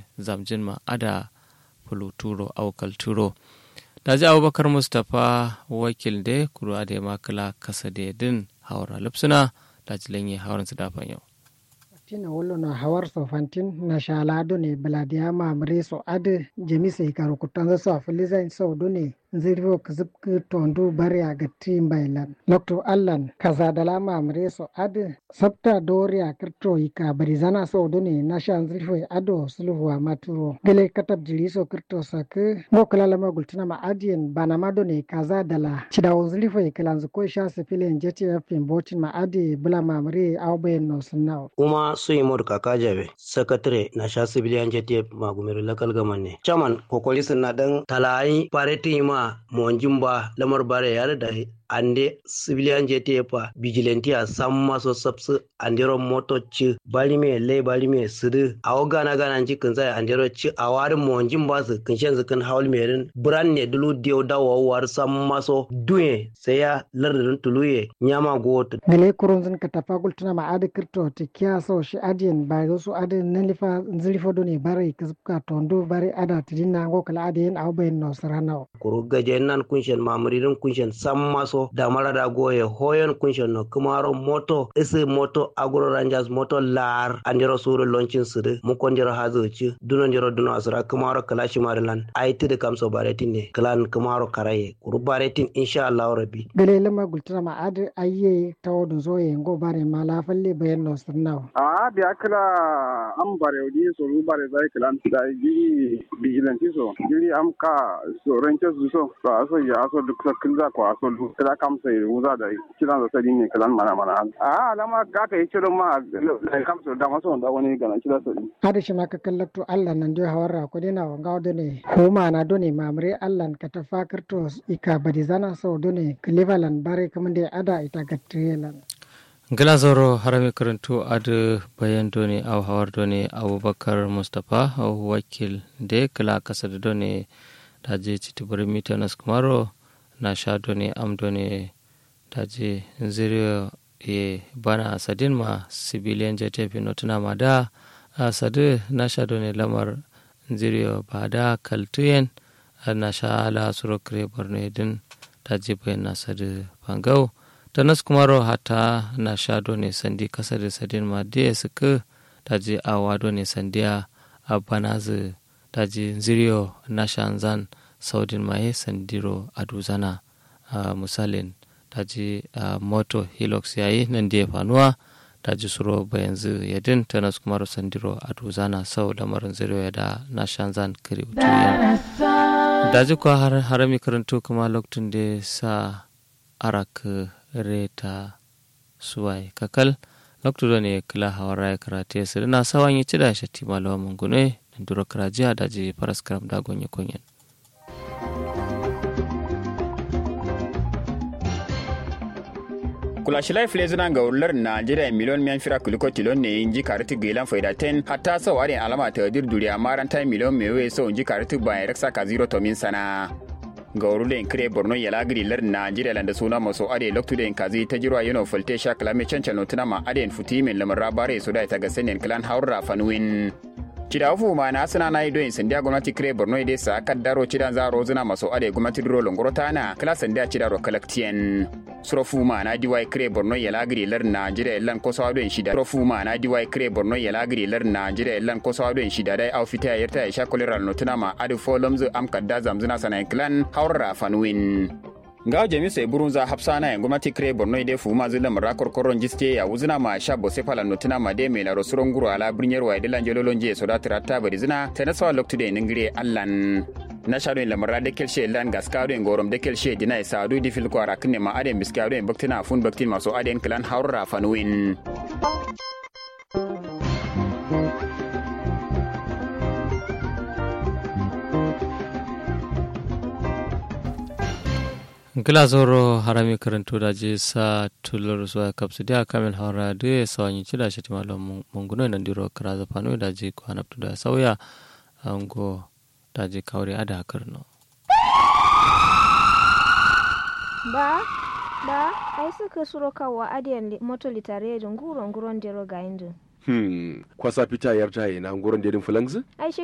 zamjin ma ada fuluturo aukal turo daji abubakar mustapha wakil de kuru ade makala kasa de din hawara lipsuna daji lenye hawaran su dafan yau tina wolo no hawar so fantin na shalado ne baladiya mamre so ade jemi sai karu kutan so afiliza so do ne zirvo kazib tondu bari a gatti bailan lokto allan kaza dala mamre so ade sabta dori a kirto ika bari zana so do ne na shan zirvo ado sulhu a maturo gele katab jiri so kirto sak no kala lama gultina ma adien bana ma do ne kaza dala cidawo zirvo ikalan ko sha sifilin jeti fim botin ma ade bula mamre awben no sunnaw kuma suimod kaka jabe sakatare na sha civilian jete magumero lakal gaman ne chaman kokoli na dan talayi pareti ma monjimba lamar bare yare da ande civilian jete pa vigilante a samma so sabsu andero moto ci bali me le bali me sudu awo gana gana ci kun sai andero ci a warin monjin ba su kun shen kan haul merin bran ne dulu dio dawo war samma so duye sai ya lardin tuluye nyama goto gale kurun zin ka tafa gultuna ma adi kirto ti kiya so shi adiyan ba zo su adi nalifa zilifo do ne bare kizka tondo bare ada tidina ngo kala adiyan awo bayin no sarana kuru gaje nan kunshen mamuririn kunshen samma so da marada goye hoyon kunshen no kumaro moto isi moto agro rangers moto lar andiro suru launchin suru mukon jiro hazoci dunon jiro duno asura kumaro kalashi marilan aiti da kamso baretin ne klan kumaro karaye kuru baretin insha Allah rabbi gale lama gultuna ma adi ayye tawo zoye ngo bare ma la falle bayan no sarna a biya kala am bare odi so ru bare zai klan da giri vigilante so giri am ka so ranke su so to aso ya aso duk sa kilza ko aso duk kala kam sai ruza da kiran da sai ne kalan mana mana a alama ga ka yi ciro ma da kam so da maso da wani gana kira so hada shi ma ka kallakto Allah nan dio hawarra ko dina wanga do ne ko ma na do ne mamre Allah ka ta fakirto ika badi zana so do ne cleveland bare kamande ada ita gatrelan gila zoro harami karantu adu bayan doni au hawar doni abubakar mustapha au wakil de kala kasa da doni daji citibiri mita nas kumaro na sha doni am doni daji ziriyo e bana sadin ma civilian jete pinotuna ma da sadu na sha doni lamar ziriyo ba da kaltuyen na sha ala suro kire borno din daji bayan na sadu pangau tanas kumaro hata na shado ne sandi kasa da sadin ma da suka daji awa ne sandiya a banazu daji ziriyo na shanzan saudin maye sandiro a duzana a misalin daji moto hilux yayi nan da ya fanuwa daji suro bayanzu yadin tanas kumaro sandiro a duzana sau lamarin ziriyo ya da na shanzan kiri daji kuwa harami karanto kuma lokacin da sa arak reta suwai kakal lokto ne kila hawara ya karate su na sawan yi ci da shatti malawa mungune da duro karajiya da je faras karam da gonye konyen kula shi life le zuna ga ular Najeriya miliyon miyan fira kuliko tilon ne inji kariti gilan faida ten hatta sau adin alama ta dir duriya maranta miliyon mewe sau inji kariti bayan raksa ka zero tomin sana ga wurulen kire borno ya lagiri lar najeriya landa suna maso ade loktu den kazi ta jirwa yano falte sha kalame cancan notuna ma aden futi min lamar rabare su da ta ga sanin klan haura fanuwin cida fu ma na suna na ido sandiya gwamnati kire borno ide sa kaddaro cidan za rozuna maso ade gwamnati duro longoro tana kala sandiya cida ro kalaktien surofu ma na diwai kire borno ya lagiri lar najeriya lan ko sawa don shida surofu ma na diwai kire borno ya lagiri lar najeriya lan ko sawa don shida dai au fita yarta ya sha koleral notuna ma ade folomzu am kadda zamzuna sana klan haura fanuwin nga jami sai burun za hapsana ya gwamnati kire borno ide fu ma zulam rakor koron jiste ya wuzuna ma sha bo sefala notuna ma de mela rosuron guru ala brinyar wa dilan jololon je so da tirata bari zina ta nasawa loktu de ningire allan na shaɗo en lamarra de kelshe lan gaskaɗo en gorom de kelshe dina e saadu di fil ko ara kinne ma aden biskaɗo en baktina fun baktin maso aden klan hawrra fanuin gila zoro harami karanto da je sa tulur zuwa kapsu da kamil haura da ya sa wani cida shi timalo munguno nan diro kara zafano da je kwana da sauya ango da je kawre ada karno ba ba ai suka suro kawa adiyan moto litare da nguro nguron dero ga indin Hmm, kwasa fita yarta yana nguron dedin fulangzi? ai shi